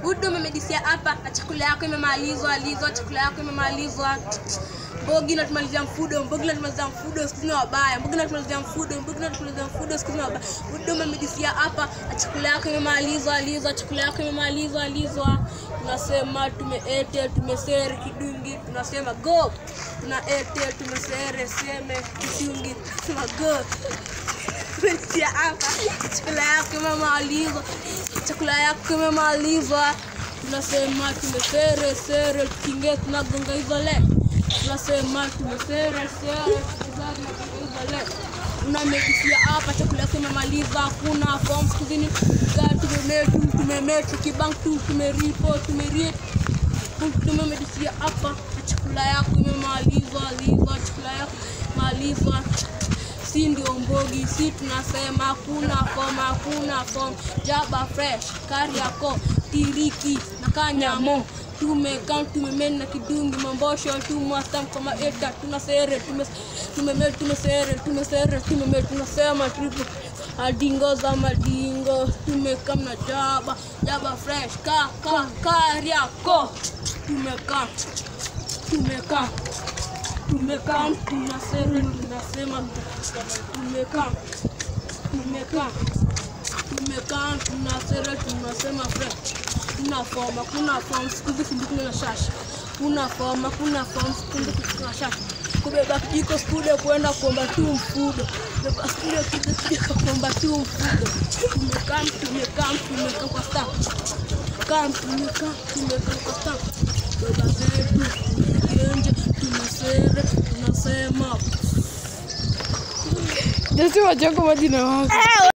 huduma medisia hapa na chakula yako imemalizwa alizwa chakula yako imemalizwa mbogi natumalizia mfudo mbogi natumalizia mfudo siku hizi ni wabaya mbogi natumalizia mfudo mbogi natumalizia mfudo siku hizi ni wabaya huduma medisia hapa na chakula yako imemalizwa alizwa chakula yako imemalizwa alizwa tunasema tumeete tumesere kidungi tunasema go tunaete tumesere seme kidungi tunasema go Kuletia hapa chakula yako imemalizwa chakula yako imemalizwa tunasema tumesere sere tukiingia tunagonga hizo le tunasema tumesere sere tukiingia tunagonga hizo le unamekisia hapa chakula yako imemaliza hakuna form skuzini tumemetu tumemetu kibank tu tumeripo tumerie tumemedisia hapa na chakula yako imemalizwa lizwa chakula yako malizwa si ndio mbogi si tunasema hakuna fom hakuna fom jaba fresh kariako tiriki na kanyamo tumekaa tumemeni na kidungi mambosho tumwastam kama eta tunasere tume- tumeme tumesere tumesere tumeme tunasema tripo adingo za madingo tumekam na jaba jaba fresh ka ka kariako tumekaa tumekaa tumekaa tunasema tunasema tumekaa tumekaa tumekaa tunasema tunasema fresh kuna foma kuna fom siku hizi fundikuna na shashi kuna foma kuna fom siku hizi kuna shashi kubeba kijiko studio kuenda kuomba tu mfudo beba studio kijiko kuomba tu mfudo tumekaa tumekaa tumekaa kwa staff kam tumekaa tumekaa kwa staff beba zetu genje tunasere tunasema Jasi wachoko majina wako.